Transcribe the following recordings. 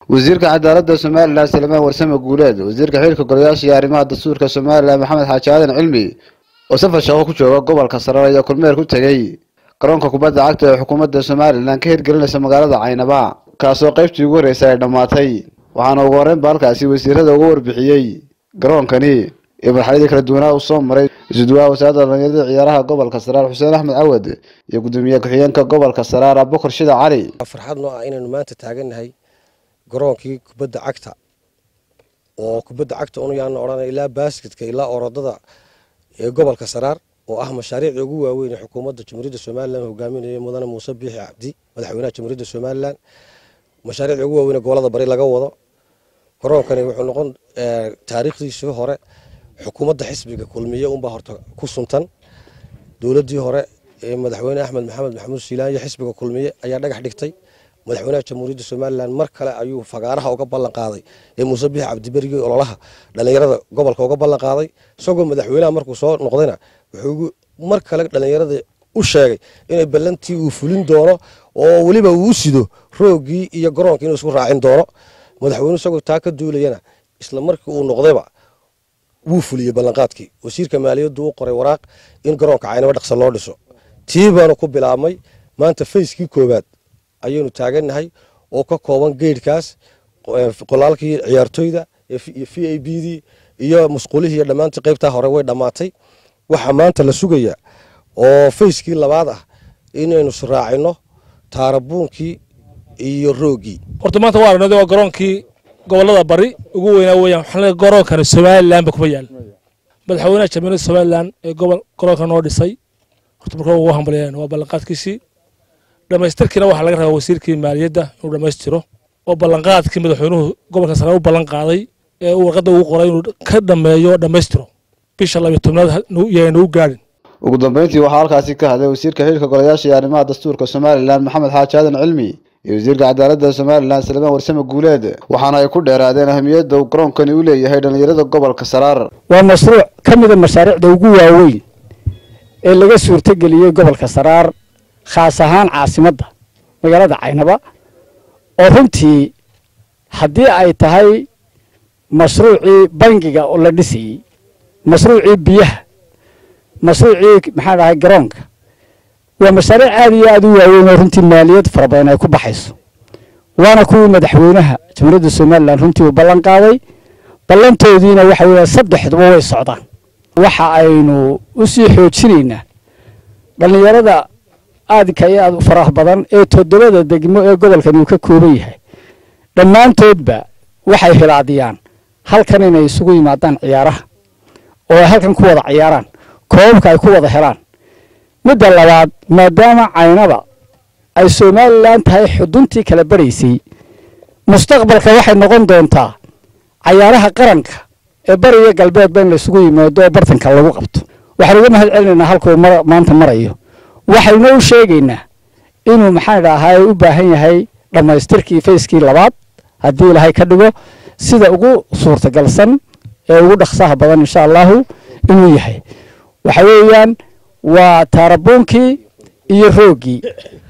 wasiirka cadaaladda somalilan salmaan warsame guuleed wasiirka xilka golayaasha iyo arrimaha dastuurka somalilan maxamed xaaji aadan cilmi oo safar shaqo ku jooga gobolka sare ayaa kulmeer ku tegey garoonka kubadda cagta ee xukuumadda somalilan ka hirgelinaysa magaalada caynaba kaasoo qaybtii ugu horreysay ay dhammaatay waxaana ugu horreyn ba halkaasi wasiirada uga warbixiyey garoonkani iyo marxaladii kala duwanaa uu soo maray isuduwaha wasaaradda dhalinyarada ciyaaraha gobolka saraar xuseen axmed cawad iyo gudoomiye ku-xigeenka gobolka saraar abubakar shida cali farxad noo ah inaynu maanta taagannahay garoonkii kubadda cagta oo kubadda cagta unuyaan odhanay ilaa baasketka ilaa orodada ee gobolka saraar oo ah mashaariicda ugu waaweyn ee xukuumadda jamhuuriyadda somalilan hogaaminaya mudane muuse biixi cabdi madaxweynaha jamhuuriyadda somalilan mashaariicda ugu waaweyn ee gobolada bari laga wado garoonkani wuxuu noqon taariikhdiisii hore xukuumadda xisbiga kulmiye unbaa horta ku suntan dowladdii hore ee madaxweyne axmed maxamed maxamuud siilaan iyo xisbiga kulmiye ayaa dhagax dhigtay madaxweynaha jamhuuriyadda somalilan mar kale ayuu fagaaraha uga ballan qaaday ee muuse biixi cabdiberigii ololaha dhallinyarada gobolka uga ballan qaaday isagoo madaxweynaha markuu soo noqdayna wuxuu mar kale dhallinyarada u sheegay inay ballantii uu fulin doono oo weliba uu u sido roogii iyo garoonkii inuu isku raacin doono madaxweyne isagoo taa ka duulayana isla markii uu noqdayba wuu fuliyey ballanqaadkii wasiirka maaliyaddu u qoray waraaq in garoonka caynaba dhaqsa loo dhiso tii baanu ku bilaabmay maanta fayskii koowaad ayaynu taagannahay oo ka kooban geydhkaas qolaalkii ciyaartoyda iyo v a b dii iyo musqulihii iyo dhammaantii qaybtaa hore way dhammaatay waxaa maanta la sugayaa oo fayskii labaad ah inaynu israacino taarabuunkii iyo roogii horta maanta waa aragnay waa garoonkii gobolada bari ugu weynaa weeyaan waxaan leeyahay garoonkani somaliland ba kuma yaal madaxweynaha jamhuuriyadda somaliland ee gobol garoonka noo dhisay horta marka ugu hambalyayn waa ballanqaadkiisii dhammaystirkiina waxaa laga rabaa wasiirkii maaliyadda inuu dhammaystiro oo ballanqaadkii madaxweynuhu gobolka sare u ballan qaaday ee uu warqadda ugu qoray inuu ka dhammeeyo dhammaystiro bisha labiyo tobnaad yayna u gaadhin ugu dambeyntii waxaa halkaasi ka hadlay wasiirka xilka golayaasha iyo arrimaha dastuurka somalilan maxamed xaaji aadan cilmi iyo wasiirka cadaaladda somalilan salmaan warsame guuleed waxaana ay ku dheeraadeen ahamiyadda uu garoonkani u leeyahay dhallinyarada gobolka saraar waa mashruuc ka mida mashaariicda ugu waaweyn ee laga suurtogeliyey gobolka saraar khaas ahaan caasimadda magaalada caynaba oo runtii haddii ay tahay mashruucii bangiga oo la dhisayey mashruucii biyaha mashruucii maxaa dhahay garoonka waa mashaariic aad iyo aad u waaweyn oo runtii maaliyad fara badan ay ku baxayso waana kuwii madaxweynaha jamhuuriyadda somalilan runtii uu ballan qaaday ballantoodiina waxa weeya saddexduba way socdaan waxa aynu u sii xoojinaynaa dhallinyarada aadka iyo aad u faraha badan ee toddobada degmo ee gobolkani uu ka kooban yahay dhammaantoodba waxay hilaadiyaan halkan inay isugu yimaadaan ciyaaraha oo ay halkan ku wada ciyaaraan koobabka ay ku wada helaan midda labaad maadaama caynaba ay somalilan tahay xuduntii kala baraysay mustaqbalka waxay noqon doontaa cayaaraha qaranka ee bariga galbeedba in laysugu yimaado oo bartanka lagu qabto waxaan uga mahad celinaynaa halkuu maanta marayo waxaynu u sheegaynaa inuu maxaan dhahay u baahan yahay dhammaystirkii fayskii labaad haddii ilaahay ka dhigo sida ugu suurtagalsan ee ugu dhaqsaha badan insha allahu inuu yahay waxa weeyaan waa taarabuunkii iyo roogii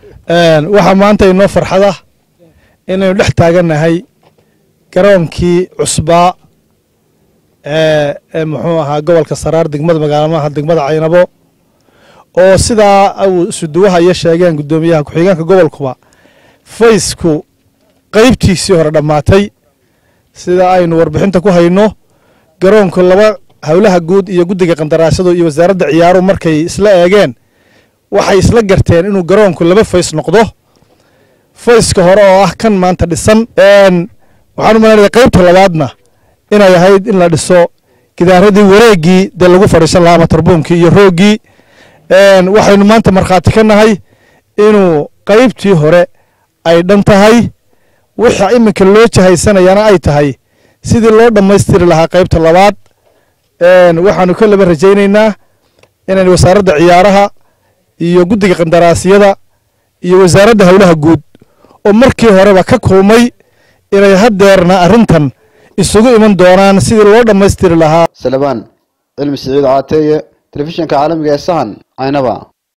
waxaa maanta inoo farxada inaynu dhex taagannahay garoonkii cusbaa ee muxuu ahaa gobolka saraar degmada magaalamaha degmada caynabo oo sidaa uu isuduwaha iyo sheegeen guddoomiyaha ku-xigeenka gobolkuba faysku qaybtiisii hore dhammaatay sida aynu warbixinta ku hayno garoonku laba howlaha guud iyo guddiga qandaraasadu iyo wasaaradda ciyaaruhu markay isla eegeen waxay isla garteen inuu garoonku laba fays noqdo fayska hore oo ah kan maanta dhisan waxaan u malanaya qaybta labaadna inay ahayd in la dhiso gidaaradii wareeggii dee lagu fadhiisan lahaa matarbuunkii iyo rooggii waxaynu maanta markhaati ka nahay inuu qaybtii hore ay dhan tahay waxa iminka loo jahaysanayana ay tahay sidii loo dhammaystiri lahaa qaybta labaad waxaanu ka laba rajaynaynaa inaan wasaaradda ciyaaraha iyo guddiga qandaraasyada iyo wasaaradda howlaha guud oo markii horeba ka kulmay inay haddeerna arrintan isugu iman doonaan sidii loo dhammaystiri lahaa salabaan cilmi siciid caateeye telefishinka caalamiga ee sahan caynaba